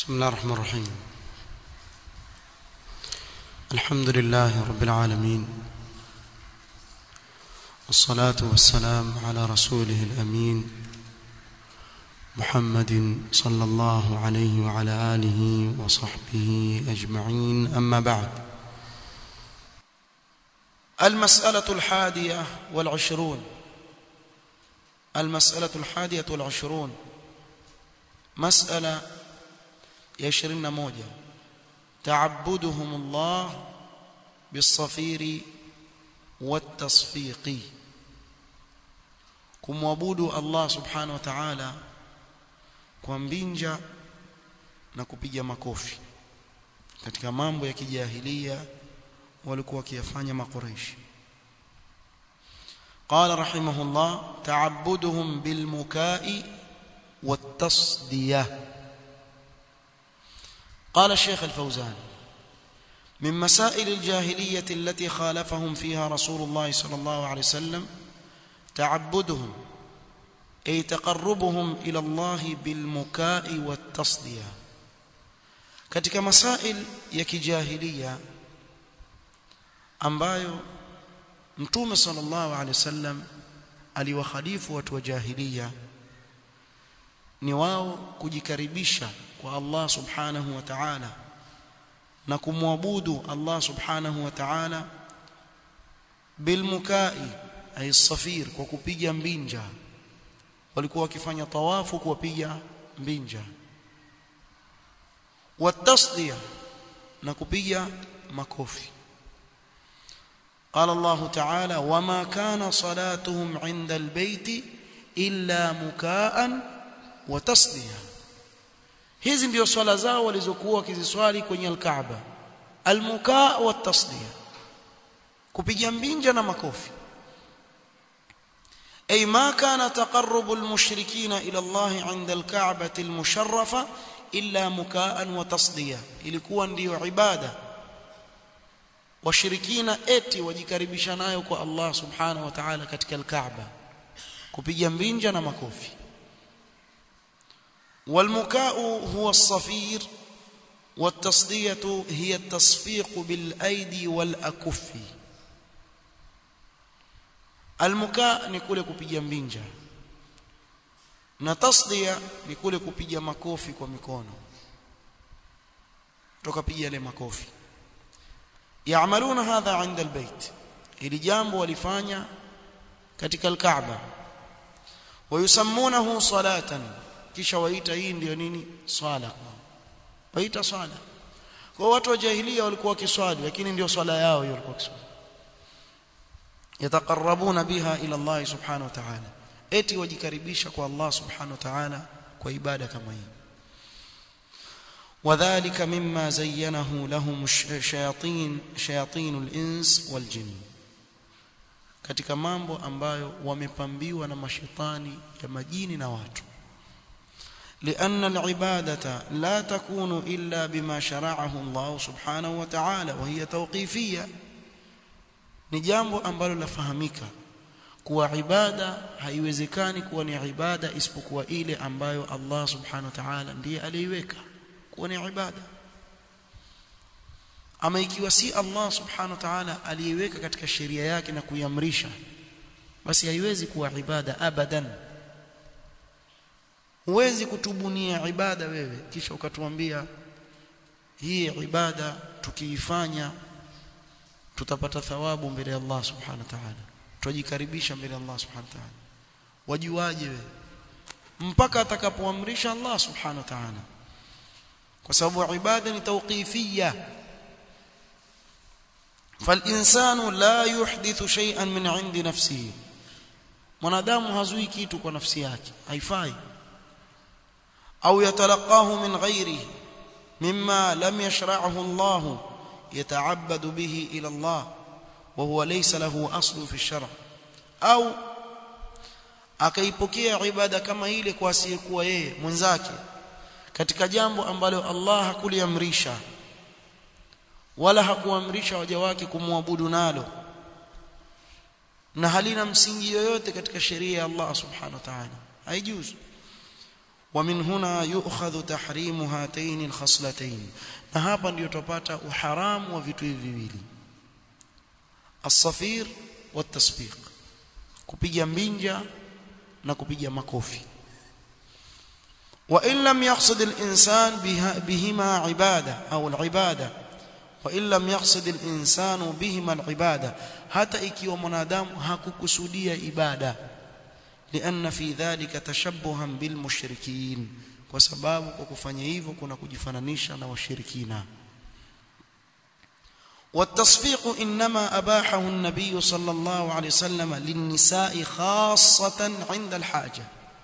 بسم الله الرحمن الرحيم الحمد لله رب العالمين والصلاة والسلام على رسوله الأمين محمد صلى الله عليه وعلى آله وصحبه أجمعين أما بعد المسألة الحادية والعشرون المسألة الحادية والعشرون مسألة يشرن موجة تعبدهم الله بالصفير والتصفيق kumwabudu Allah subhanahu wa ta'ala kwa mbinja na kupiga makofi katika mambo ya kijahilia walikuwa wakiyafanya makureishi قال رحمه الله تعبدهم بالمكاء والتصديه قال الشيخ الفوزان من مسائل الجاهلية التي خالفهم فيها رسول الله صلى الله عليه وسلم تعبدهم أي تقربهم إلى الله بالمكاء والتصدية katika masail ya kijahilia ambayo mtume sallallahu alaihi wasallam aliwakhalifu watu wa jahilia ni wao kujikaribisha kwa Allah subhanahu wa ta'ala na kumwabudu Allah subhanahu wa ta'ala bilmukai ay safir kwa kupiga mbinja walikuwa wakifanya tawafu kuwapiga mbinja watasdiya na kupiga makofi قال الله تعالى وما كان صلاتهم عند البيت إلا مكاء وتصديه hizi ndio swala zao walizokuwa wakiziswali kwenye al-Kaaba al-mukaa wa tasdiya kupiga mbinja na makofi ay ma kana taqarrubu al-mushrikina ila Allah 'inda al-Ka'bati al-musharrafa illa mukaan wa tasdiya ilikuwa ndiyo ibada washirikina eti wajikaribisha nayo kwa Allah subhanahu wa ta'ala katika al-Kaaba kupiga mbinja na makofi والمكاء هو الصفير والتصدية هي التصفيق بالأيدي والأكف المكاء نقول kupiga mbinja na tasdia ni kule kupiga makofi kwa mikono tukapiga yale makofi yaamaluna hadha inda albayt ili jambo walifanya katika alkaaba wayusammunahu salatan kisha waita hii ndio nini swala waita swala kwa watu wa jahiliya walikuwa wakiswali lakini ndio swala yao hiyo walikuwa wakiswali yataqarrabuna biha ila Allah subhanahu wa ta'ala eti wajikaribisha kwa Allah subhanahu wa ta'ala kwa ibada kama hii وذلك مما زينه لهم الشياطين شياطين الانس والجن katika mambo ambayo wamepambiwa na mashetani ya majini na watu لأن العبادة لا تكون إلا بما شرعه الله سبحانه وتعالى وهي توقيفية ni jambo ambalo lafahamika kuwa ibada haiwezekani kuwa ni ibada isipokuwa ile ambayo Allah subhanahu wa ta'ala ndiye aliiweka kuwa ni ibada ama ikiwa si Allah subhanahu wa ta'ala aliiweka katika sheria yake na kuiamrisha basi haiwezi kuwa ibada abadan huwezi kutubunia ibada wewe kisha ukatuambia hii ibada tukiifanya tutapata thawabu mbele ya Allah subhanahu wa ta'ala tujikaribisha mbele ya Allah subhanahu wa ta'ala wajuaje wewe mpaka atakapoamrisha Allah subhanahu wa ta'ala kwa sababu ibada ni tawqifiyya فالانسان لا يحدث شيئا من عند نفسه mwanadamu hazui kitu kwa nafsi yake haifai أو يتلقاه من غيره مما لم يشرعه الله يتعبد به إلى الله وهو ليس له أصل في الشرع أو akaipokea ibada kama ile kwa asiyekuwa yeye mwenzake katika jambo ambalo Allah hakuliamrisha wala hakuamrisha waja wake kumwabudu nalo na halina msingi yoyote katika sheria ya Allah subhanahu wa ta'ala haijuzu ومن هنا يؤخذ تحريم هاتين الخصلتين na hapa ndio tupata uharamu wa vitu hivi viwili الصفير والتصفيق kupiga mbinja na kupiga makofi وإن لم يقصد الإنسان بهما عبادة أو العبادة وإن لم يقصد الإنسان بهما العبادة حتى ikiwa mwanadamu hakukusudia ibada لأن في ذلك تشبها بالمشركين kwa sababu kwa kufanya hivyo kuna kujifananisha na washirikina والتصفيق إنما أباحه النبي صلى الله عليه وسلم للنساء خاصة عند الحاجة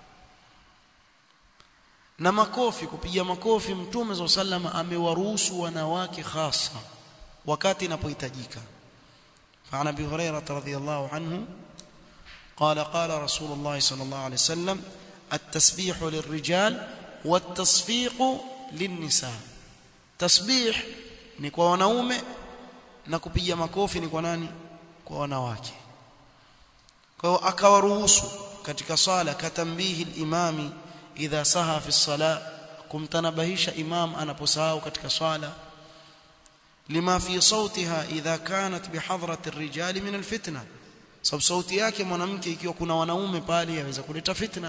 na makofi kupiga makofi mtume صلى الله عليه وسلم amewaruhusu wanawake hasa wakati inapohitajika فعن ابي هريره رضي الله عنه قال قال رسول الله صلى الله عليه وسلم التسبيح للرجال والتصفيق للنساء تسبيح ni kwa wanaume na kupiga makofi ni kwa nani kwa wanawake kwa hiyo akawaruhusu katika sala katambihi al-imami idha saha fi as-sala kumtanabahisha imam anaposahau katika swala lima fi sautiha idha kanat bihadrati ar-rijali min al-fitna sababu sauti yake mwanamke ikiwa kuna wanaume pale yaweza kuleta fitna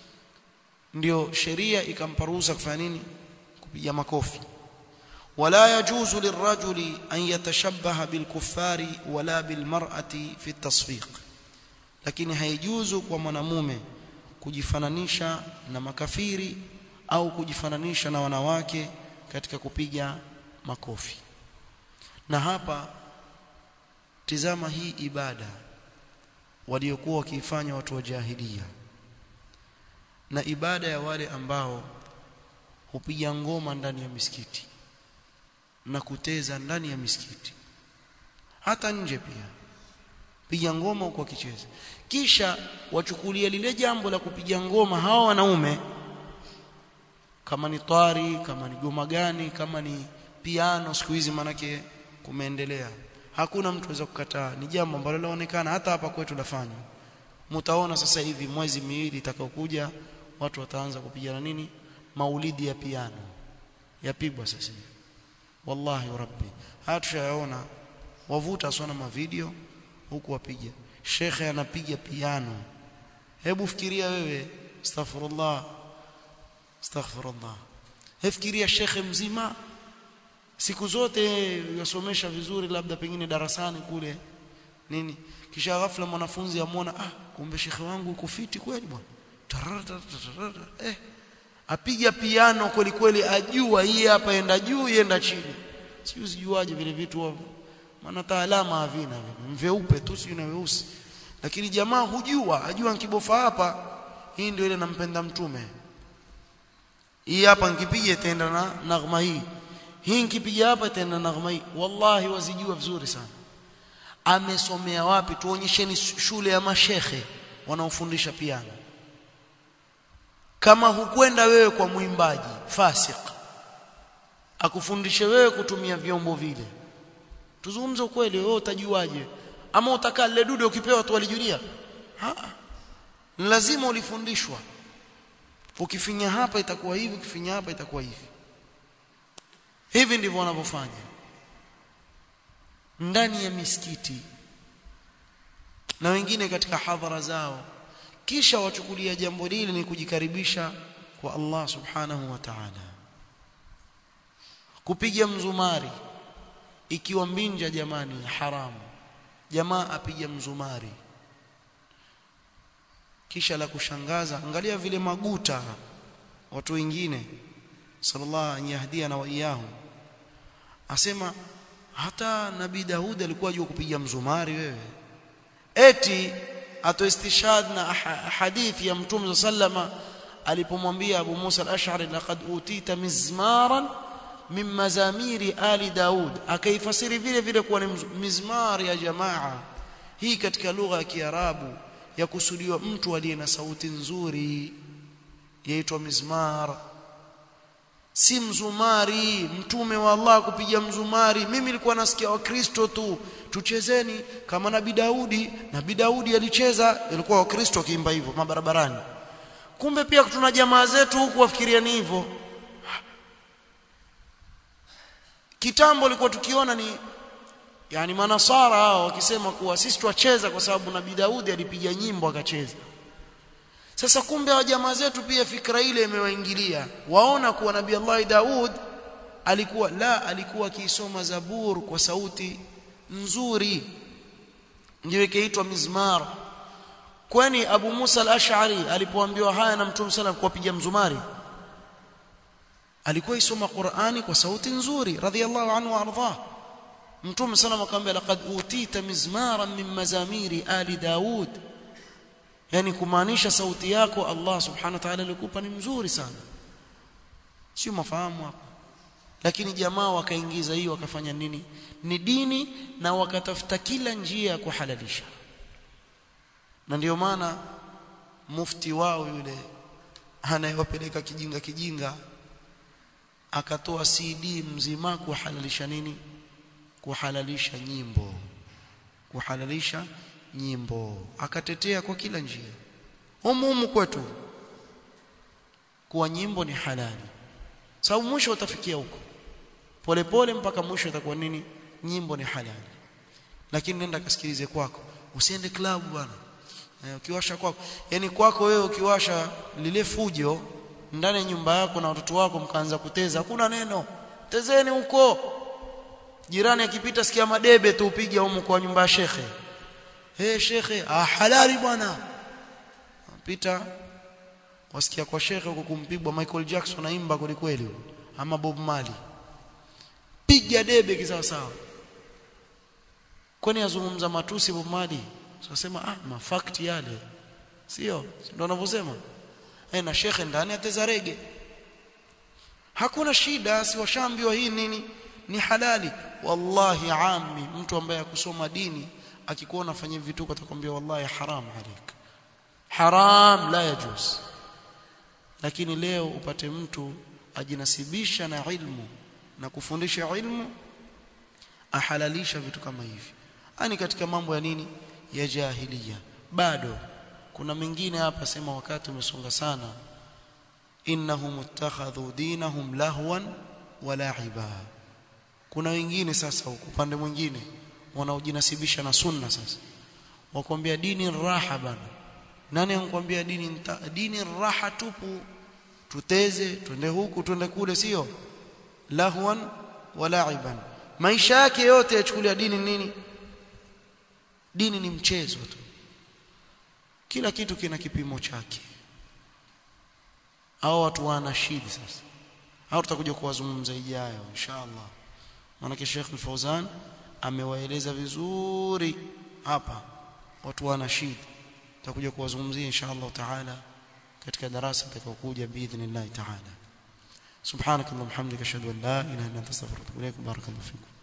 ndio sheria ikamparuhusa kufanya nini kupiga makofi ولا يجوز للرجل أن يتشبه بالكفار ولا بالمرأة في التصفيق lakini haijuzu kwa mwanamume kujifananisha na makafiri au kujifananisha na wanawake katika kupiga makofi na hapa tizama hii ibada waliokuwa wakiifanya watu wa jahilia na ibada ya wale ambao hupiga ngoma ndani ya misikiti na kuteza ndani ya misikiti hata nje pia piga ngoma huko akicheza kisha wachukulia lile jambo la kupiga ngoma hawa wanaume kama ni twari kama ni goma gani kama ni piano siku hizi manake kumeendelea hakuna mtu aweza kukataa ni jambo ambalo laonekana hata hapa kwetu lafanywa mtaona sasa hivi mwezi miwili itakayokuja watu wataanza kupigana nini maulidi ya piano yapigwa sasa hivi wallahi rabbi haya tushayaona wavuta sana mavideo huku wapiga shekhe anapiga piano hebu fikiria wewe astaghfirullah astaghfirullah fikiria shekhe mzima siku zote yasomesha vizuri labda pengine darasani kule nini kisha ghafla mwanafunzi amwona ah kumbe shekhe wangu yuko fiti kweli bwana eh apiga piano kweli kweli ajua hii hapa enda juu yenda chini sio sijuaje vile vitu hapo maana taalama havina mveupe tu sio na weusi lakini jamaa hujua ajua nkibofa hapa hii ndio ile nampenda mtume hii hapa nkipiga itaenda na nagma hii hii nkipiga hapa itaenda na nagma hii wallahi wazijua vizuri sana amesomea wapi tuonyesheni shule ya mashekhe wanaofundisha piano kama hukwenda wewe kwa mwimbaji fasik akufundishe wewe kutumia vyombo vile tuzungumze ukweli wewe utajuaje ama utakaa lile dude ukipewa tu walijulia lazima ulifundishwa ukifinya hapa itakuwa hivi ukifinya hapa itakuwa hivi hivi ndivyo wanavyofanya ndani ya misikiti na wengine katika hadhara zao kisha wachukulia jambo lile ni kujikaribisha kwa Allah subhanahu wa ta'ala kupiga mzumari ikiwa mbinja jamani haramu jamaa apiga mzumari kisha la kushangaza angalia vile maguta watu wengine sallallahu an yahdiana wa iyahum asema hata nabii Daudi alikuwa ajua kupiga mzumari wewe eti atoistishad na hadithi ya mtume sallama alipomwambia Abu Musa al-Ash'ari laqad utita mizmaran min mazamiri ali Daud akaifasiri vile vile kuwa ni mizmar ya jamaa hii katika lugha ya Kiarabu ya kusudiwa mtu aliye na sauti nzuri yaitwa mizmar si mzumari mtume wa Allah kupiga mzumari mimi nilikuwa nasikia wakristo tu tuchezeni kama nabii Daudi nabii Daudi alicheza ilikuwa wakristo kiimba hivyo mabarabarani kumbe pia tuna jamaa zetu huku wafikiria ni hivyo kitambo ilikuwa tukiona ni yani manasara hao wakisema kuwa sisi twacheza kwa sababu nabii Daudi alipiga nyimbo akacheza sasa kumbe wa jamaa zetu pia fikra ile imewaingilia waona kuwa nabii Allah Daud alikuwa la alikuwa akisoma zabur kwa sauti nzuri ndio ikaitwa mizmar kwani Abu Musa al-Ash'ari alipoambiwa haya na Mtume sallam kuwapiga mzumari alikuwa isoma Qur'ani kwa sauti nzuri radhiyallahu anhu warḍah Mtume sallam akamwambia laqad utita mizmaran min mazamiri ali Daud yani kumaanisha sauti yako Allah subhanahu wa ta'ala alikupa ni mzuri sana sio mafahamu hapa lakini jamaa wakaingiza hiyo wakafanya nini ni dini na wakatafuta kila njia ya kuhalalisha na ndio maana mufti wao yule anayewapeleka kijinga kijinga akatoa CD mzima kuhalalisha nini kuhalalisha nyimbo kuhalalisha nyimbo akatetea kwa kila njia humu kwetu kuwa nyimbo ni halali sababu mwisho utafikia huko polepole mpaka mwisho itakuwa nini nyimbo ni halali lakini nenda kasikilize kwako usiende klabu bwana eh, ukiwasha kwako yani kwako wewe ukiwasha lile fujo ndani ya nyumba yako na watoto wako mkaanza kuteza hakuna neno tezeni huko jirani akipita sikia madebe tu upige huko kwa nyumba ya shekhe hey shekhe ah halali bwana pita wasikia kwa shekhe huko kumpigwa Michael Jackson aimba kweli kweli ama Bob Marley piga debe kisawa sawa kwani azungumza matusi Bob Marley sasema ah mafakti yale sio ndio wanavyosema eh na shekhe ndani ateza rege hakuna shida si washambiwa hii nini ni halali wallahi ammi mtu ambaye akusoma dini akikuona fanya vituko atakwambia wallahi haram alik haram la yajuz lakini leo upate mtu ajinasibisha na ilmu na kufundisha ilmu ahalalisha vitu kama hivi ani katika mambo ya nini ya jahiliya bado kuna mengine hapa sema wakati umesonga sana innahum ittakhadhu dinahum lahwan wa la'iba kuna wengine sasa upande mwingine wanaojinasibisha na sunna sasa wakwambia dini raha bana nani anakuambia dini nta, dini raha tupu tuteze twende huku twende kule sio lahwan wa la'iban maisha yake yote yachukulia dini nini dini ni mchezo tu kila kitu kina kipimo chake hao watu wana shida sasa hao tutakuja kuwazungumza ijayo inshallah maana Sheikh Al-Fauzan amewaeleza vizuri hapa watu wana shida tutakuja kuwazungumzia inshallah taala katika darasa litakayokuja biidhnillah taala subhanakallahumma hamdika ashhadu an la ilaha illa anta astaghfiruka wa atubu ilaik barakallahu fikum